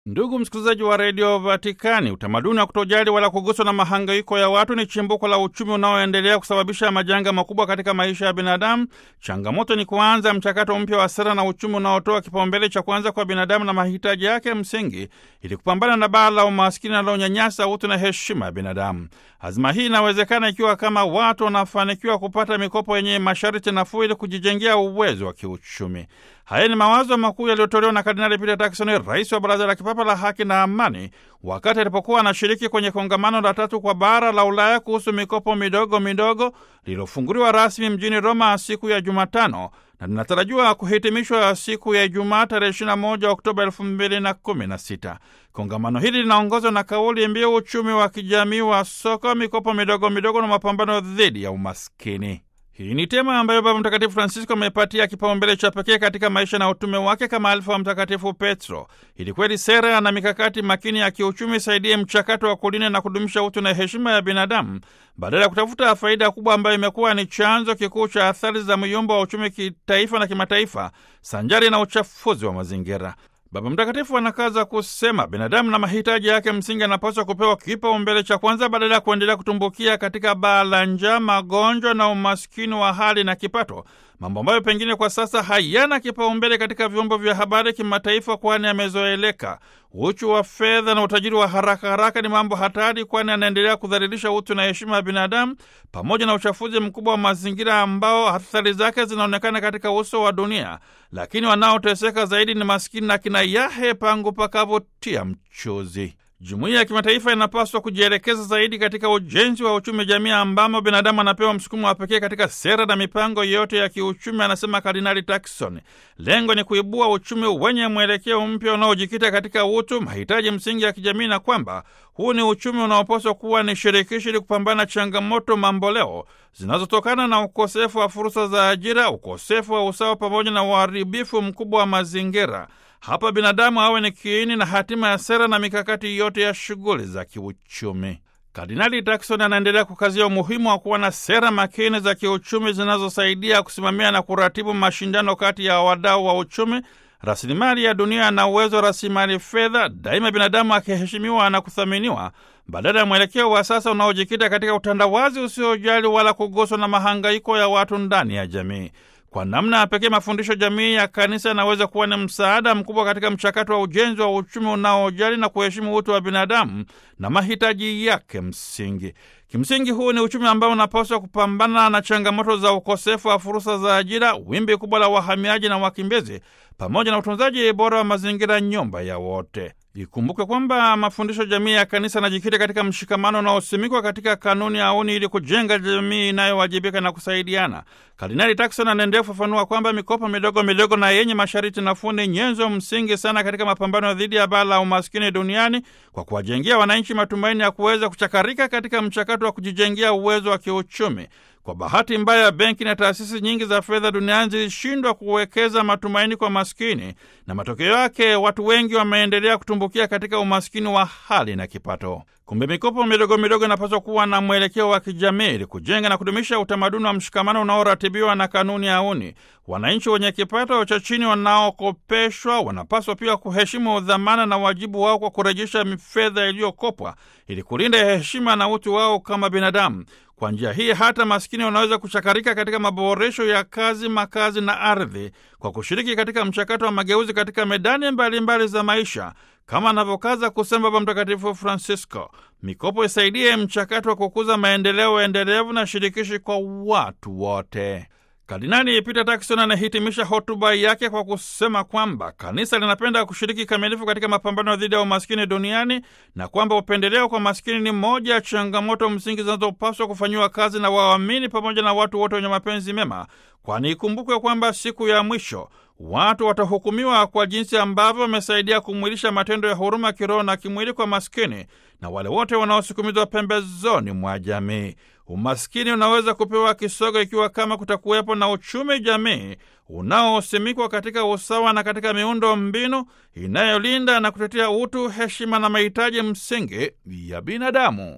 Ndugu msikilizaji wa redio Vatikani, utamaduni wa kutojali wala kuguswa na mahangaiko ya watu ni chimbuko la uchumi unaoendelea kusababisha majanga makubwa katika maisha ya binadamu. Changamoto ni kuanza mchakato mpya wa sera na uchumi unaotoa kipaumbele cha kwanza kwa binadamu na mahitaji yake msingi, ili kupambana na baa la umaskini linalonyanyasa utu na heshima ya binadamu. Azima hii inawezekana ikiwa kama watu wanafanikiwa kupata mikopo yenye masharti nafuu ili kujijengea uwezo wa kiuchumi. Haya ni mawazo makuu yaliyotolewa na Kardinali Peter Turkson, rais wa Baraza la Kipapa la Haki na Amani, wakati alipokuwa anashiriki kwenye kongamano la tatu kwa bara la Ulaya kuhusu mikopo midogo midogo lililofunguliwa rasmi mjini Roma siku ya Jumatano na linatarajiwa kuhitimishwa siku ya Ijumaa tarehe 21 Oktoba 2016. Kongamano hili linaongozwa na kauli mbiu uchumi wa kijamii wa soko, mikopo midogo midogo na mapambano dhidi ya umaskini. Hii ni tema ambayo Baba Mtakatifu Francisco amepatia kipaumbele cha pekee katika maisha na utume wake kama alifa wa Mtakatifu Petro, ili kweli sera na mikakati makini ya kiuchumi isaidie mchakato wa kulinda na kudumisha utu na heshima ya binadamu, badala ya kutafuta faida kubwa ambayo imekuwa ni chanzo kikuu cha athari za myumba wa uchumi kitaifa na kimataifa, sanjari na uchafuzi wa mazingira. Baba Mtakatifu anakaza kusema binadamu na mahitaji yake msingi anapaswa kupewa kipaumbele cha kwanza badala ya kuendelea kutumbukia katika baa la njaa, magonjwa na umaskini wa hali na kipato, mambo ambayo pengine kwa sasa hayana kipaumbele katika vyombo vya habari kimataifa, kwani yamezoeleka. Uchu wa fedha na utajiri wa haraka haraka ni mambo hatari, kwani anaendelea kudhalilisha utu na heshima ya binadamu, pamoja na uchafuzi mkubwa wa mazingira ambao athari zake zinaonekana katika uso wa dunia. Lakini wanaoteseka zaidi ni maskini na kina yahe pangu pakavotia mchuzi. Jumuiya ya kimataifa inapaswa kujielekeza zaidi katika ujenzi wa uchumi jamii, ambamo binadamu anapewa msukumo wa pekee katika sera na mipango yote ya kiuchumi, anasema Kardinali Turkson. Lengo ni kuibua uchumi wenye mwelekeo mpya unaojikita katika utu, mahitaji msingi ya kijamii, na kwamba huu ni uchumi unaopaswa kuwa ni shirikishi ili kupambana na changamoto mamboleo zinazotokana na ukosefu wa fursa za ajira, ukosefu wa usawa, pamoja na uharibifu mkubwa wa mazingira. Hapa binadamu awe ni kiini na hatima ya sera na mikakati yote ya shughuli za kiuchumi. Kardinali Turkson anaendelea kukazia umuhimu wa kuwa na sera makini za kiuchumi zinazosaidia kusimamia na kuratibu mashindano kati ya wadau wa uchumi, rasilimali ya dunia na uwezo wa rasilimali fedha, daima binadamu akiheshimiwa na kuthaminiwa, badala ya mwelekeo wa sasa unaojikita katika utandawazi usiojali wala kuguswa na mahangaiko ya watu ndani ya jamii. Kwa namna ya pekee mafundisho jamii ya kanisa yanaweza kuwa ni msaada mkubwa katika mchakato wa ujenzi wa uchumi unaojali na kuheshimu utu wa binadamu na mahitaji yake msingi. Kimsingi, huu ni uchumi ambao unapaswa kupambana na changamoto za ukosefu wa fursa za ajira, wimbi kubwa la wahamiaji na wakimbizi, pamoja na utunzaji bora wa mazingira, nyumba ya wote. Ikumbuke kwamba mafundisho jamii ya kanisa yanajikita katika mshikamano unaosimikwa katika kanuni auni ili kujenga jamii inayowajibika na kusaidiana. Kardinali Turkson anaendelea kufafanua kwamba mikopo midogo midogo na yenye masharti nafuu ni nyenzo msingi sana katika mapambano dhidi ya baa la umaskini duniani kwa kuwajengea wananchi matumaini ya kuweza kuchakarika katika mchakato wa kujijengea uwezo wa kiuchumi. Kwa bahati mbaya, benki na taasisi nyingi za fedha duniani zilishindwa kuwekeza matumaini kwa maskini, na matokeo yake watu wengi wameendelea kutumbukia katika umaskini wa hali na kipato. Kumbe mikopo midogo midogo inapaswa kuwa na mwelekeo wa kijamii ili kujenga na kudumisha utamaduni wa mshikamano unaoratibiwa na kanuni auni. Wananchi wenye kipato cha chini wanaokopeshwa wanapaswa pia kuheshimu dhamana na wajibu wao kwa kurejesha fedha iliyokopwa ili kulinda heshima na utu wao kama binadamu. Kwa njia hii hata maskini wanaweza kuchakarika katika maboresho ya kazi, makazi na ardhi kwa kushiriki katika mchakato wa mageuzi katika medani mbalimbali mbali za maisha, kama anavyokaza kusema Baba Mtakatifu Francisco. Mikopo isaidie mchakato wa kukuza maendeleo endelevu na shirikishi kwa watu wote. Kardinali Peter Turkson anahitimisha hotuba yake kwa kusema kwamba kanisa linapenda kushiriki kamilifu katika mapambano dhidi ya umaskini duniani na kwamba upendeleo kwa maskini ni moja ya changamoto msingi zinazopaswa kufanyiwa kazi na waamini pamoja na watu wote wenye mapenzi mema, kwani ikumbukwe kwamba siku ya mwisho watu watahukumiwa kwa jinsi ambavyo wamesaidia kumwilisha matendo ya huruma kiroho na kimwili kwa maskini na wale wote wanaosukumizwa pembezoni mwa jamii. Umaskini unaweza kupewa kisogo ikiwa kama kutakuwepo na uchumi jamii unaosimikwa katika usawa na katika miundo mbinu inayolinda na kutetea utu, heshima na mahitaji msingi ya binadamu.